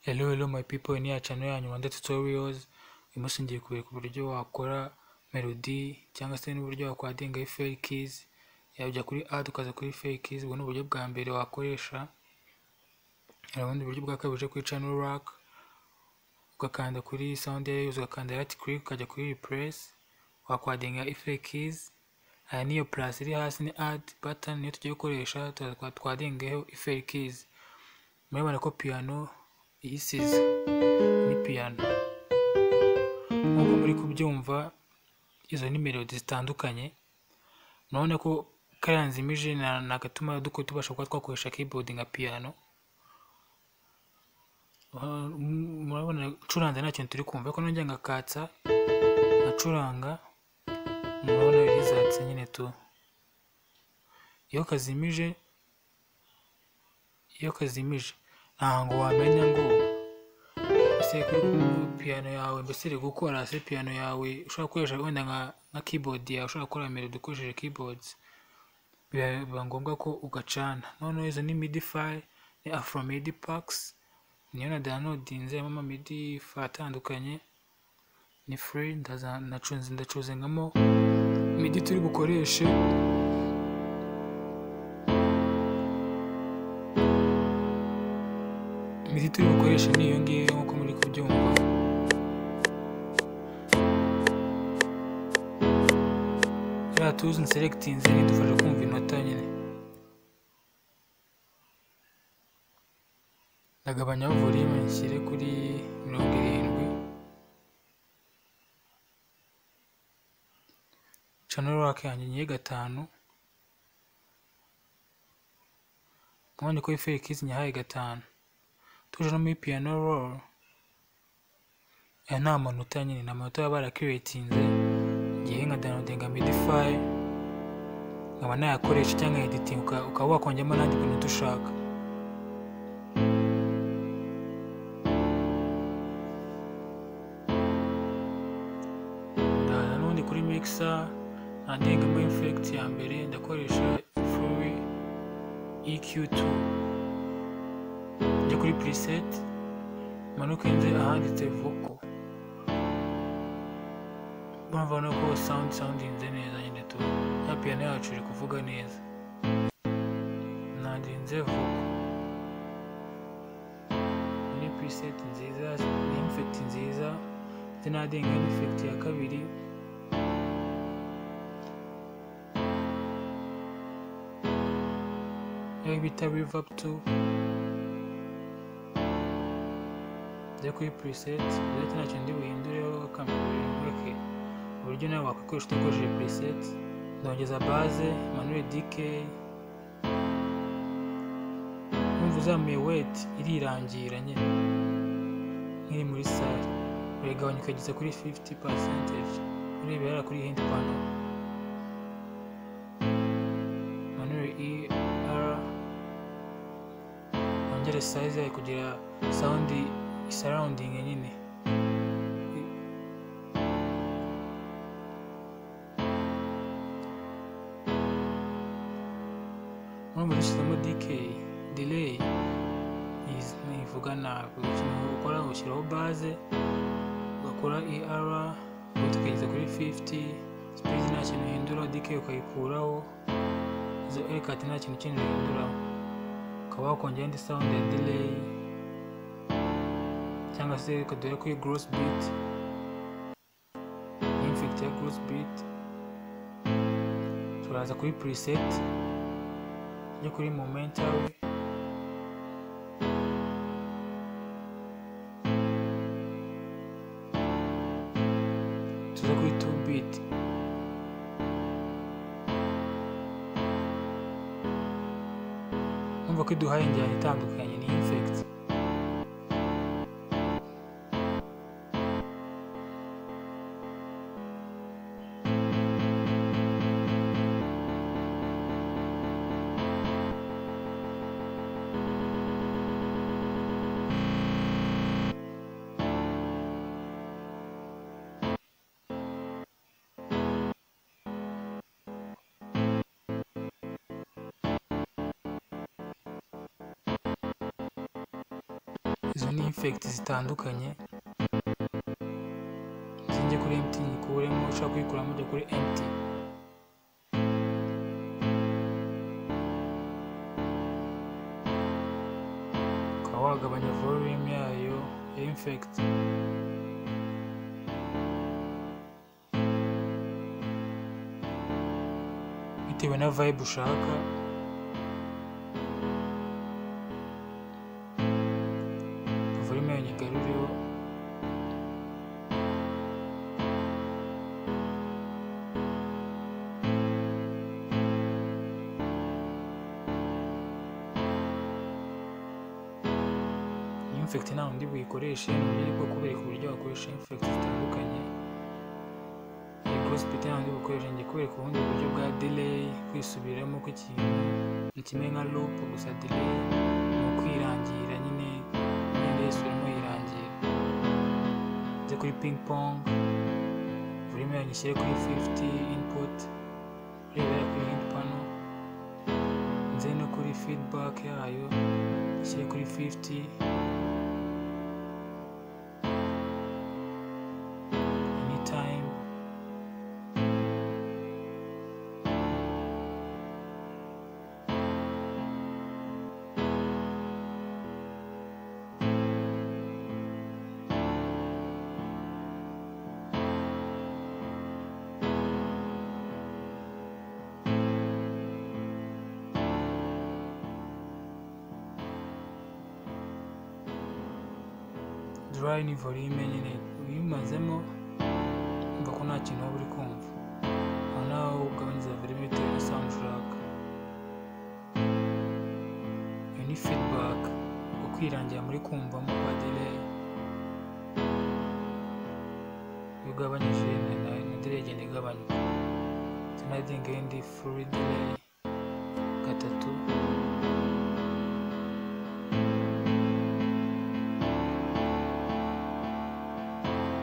Hello, hello my people, ni channel yanyu Rwanda Tutorials, imushingiye ku ku buryo wakora melody cyangwa se n'uburyo wakwadingaho fair keys, yaba ujya kuri add ukaza kuri fair keys, ubu ni uburyo bwa mbere wakoresha, hari ubundi buryo bwa kabiri uje kuri channel rack, ugakanda kuri sound yayo, ugakanda right click, ukajya kuri replace, wakwadinga fair keys, hari n'iyo plus iri hasi ni add button, niyo tugiye gukoresha, tuza twadingaho fair keys, murabona ko piano iyisize ni piyano nk'uko muri kubyumva izo ni melodi zitandukanye murabona ko kariya nzimije ni agatuma tubasha kuba twakoresha keyboard nka piyano murabona ncuranze nta kintu turi kumva ariko nongera ngakatsa ngacuranga murabona bizatse nyine tu iyo kazimije iyo kazimije ntabwo wamenya ngo ese kuri piyano yawe mbese iri gukora se piyano yawe ushobora gukoresha wenda nka keyboard yawe ushobora gukora melody ukoresheje keyboards biba ngombwa ko ugacana noneho izo ni midi file ni afro midi packs niyo na downloadinze harimo amamidi file atandukanye ni free ndacuzingamo midi turi bukoreshe imiti turi bukoreshe ni iyo ngiyo nk'uko muri kubyumva ziriya tuzi selectinze idufasha kumva inota nyine ndagabanyaho volume nshyire kuri mirongo irindwi channel rock yanjye ngiye gatanu mwanya ko iferi kizi nyahaye gatanu tuje no muri piano roll aya ni amanota nyine ni amanota baba barakiriyetinze ngiye nka downloadinga midify nkaba nayakoresha cyangwa editing ukaba wakongemo n'andi bintu dushaka nanone kuri mixer nandengamo effect ya mbere ndakoresha Fury EQ2 njya kuri preset manuke nze ahanditse vocal bamvana ko sound soundinze neza nyine tu ya piano yacu iri kuvuga neza nandinze vocal ni preset nziza ni effect nziza ndetse nadenga ni effect ya kabiri yayo bita reverb 2 njya kuri preset ndetse ntacyo ndi buhindureho kamera mureke uburyo nawe wakwikoresha udakoresheje preset ndongeza base manuel dk wumva uzamuye weight irirangira nyine nk'iri muri sale urayigabanya ukageza kuri 50 percentage ureba hariya kuri hint pano manuel er wongere size yayo kugira sound surrounding nyine urumva dushyizemo decay delay ntivuga nabi ikintu ukora ushyiraho base ugakora er ugatukageza kuri 50 speed nta kintu uhindura decay ukayikuraho izo aircut nta kintu kindi uhinduraho ukaba wakongera indi sound ya delay cyangwa se reka dore kuri gross beat infect ya gross beat turaza kuri preset yo kuri momental tuza kuri 2 beat umva ko iduhaye injyana itandukanye ni infect izo ni infekiti zitandukanye zinjye kuri emutiyeni nyikuremo ushaka kuyikuramo ujya kuri emutiyeni ukaba wagabanya volume yayo ya infect bitewe na vibe ushaka volume yayo nyigarureho infect nta wundi buyikoreshe ni uburyo bwo kubereka uburyo wakoresha infect zitandukanye hospital nta wundi bukoresha njye kubereka ubundi buryo bwa delay kwisubiramo kw'ikintu ni kimwe nka loop gusa delay ni ukwirangira nyine imyenda yose urimo yirangira nze kuri ping pong volume yanyu ishyire kuri 50 input urebera kuri hint panel nze no kuri feedback yayo ishyire kuri 50 anytime dry ni volume nyine uyimazemo umva ko nta kintu waba uri kumva aho nawe ugabanyiriza volume bitewe na sound ushaka iyo ni feedback ukwirangira muri kumvamo kwa delay iyo ugabanyije na na- na delay igenda igabanyuka sinadinga indi full delay gatatu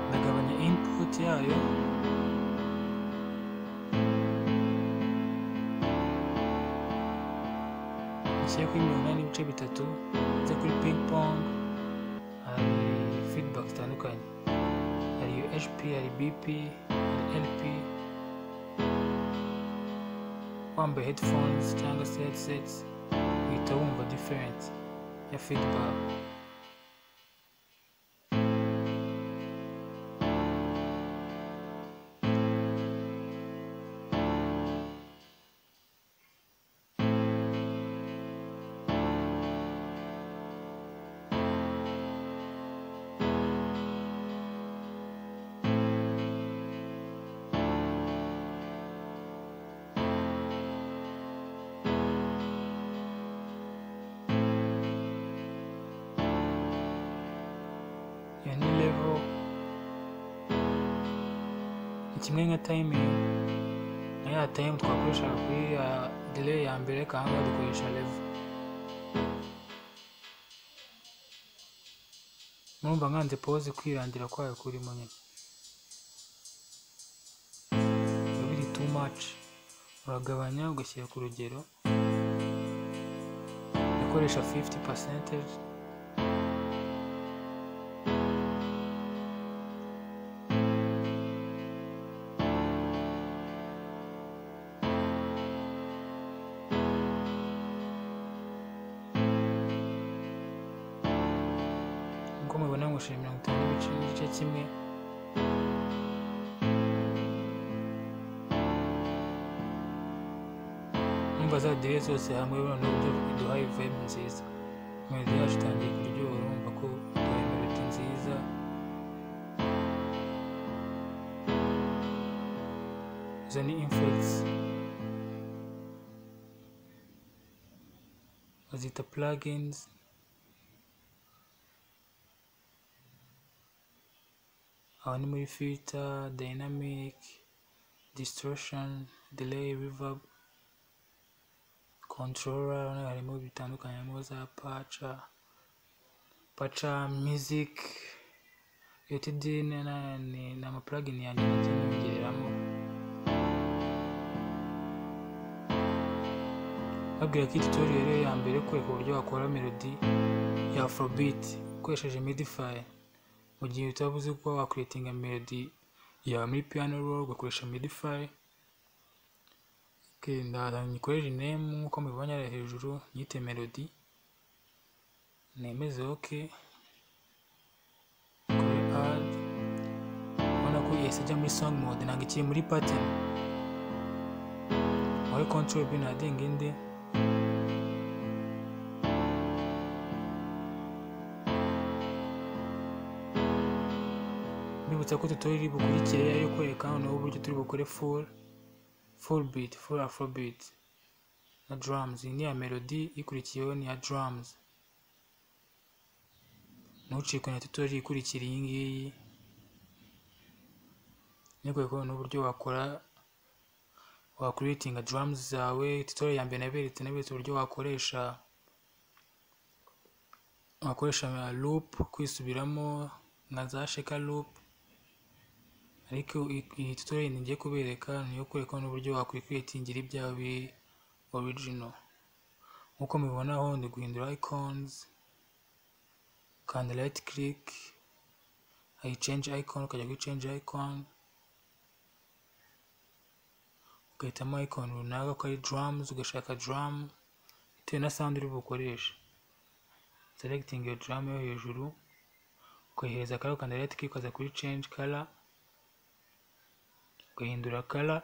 ndagabanya input yayo nshyiye kuri mirongo inani n'ibice bitatu njya kuri ping pong hari feedback zitandukanye hari hp hari bp hari lp wambaye headphones cyangwa se headsets uhita wumva different ya feedback iyo ni level ni kimwe nka timing na ya time twakoreshaga kuri ya delay ya mbere kandi dukoresha level murumva nkanze pause kwirangira kwayo kurimo nyine biba biri too much uragabanya ugashyira ku rugero ukoresha 50 percentage nk'uko mubibona nkoresheje mirongo itanu n'ibice n'igice kimwe numva za dire zose hamwe urabona uburyo iduhaye vibe nziza melody yacu itangiye kuryoha urumva ko iduhaye melody nziza izo ni infects bazita plugins aha ni muri filter dynamic distortion delay reverb controller urabona harimo bitandukanye harimo za paca paca music utd ni ni- ni amaplugin yanjye nagiye nyongereramo babwira ko iyi tutorial ariyo ya mbere yo kwereka uburyo wakora melody ya afrobeat ukoresheje midify mu gihe utaba uzi kuba wakwitinga melody yawe muri piano roll ugakoresha midify okay, ndaza nyikoresha name nk'uko mubibonye hariya hejuru nyite melody nemeze ok kuri add ubona ko yahise ajya muri song mode ntabwo ikiri muri pattern muri control b nadenga indi mbibutsa ko tutorial iri bukurikire ariyo kwereka noneho uburyo turi bukore full full beat full afrobeat na drums iyi ni iya melody ikurikiyeho ni iya drums ntucikwe na tutorial ikurikira iyi ngiyi niko kubona uburyo wakora wakuritinga drums zawe tutorial ya mbere naberetse naberetse uburyo wakoresha wakoresha loop kwisubiramo nka za sheka loop ariko iyi tutorial ngiye kubereka niyo kwereka n'uburyo wakwikwitingira ibyawe biri original nkuko mubibonaho ndi guhindura icons ukanda right click ayi change icon ukajya kuri change icon ugahitamo icon runaka ko ari drums ugashaka drum bitewe na sound uri bukoresha selecting your drum yo hejuru ukayihereza akara ukanda right click ukaza kuri change color ugahindura color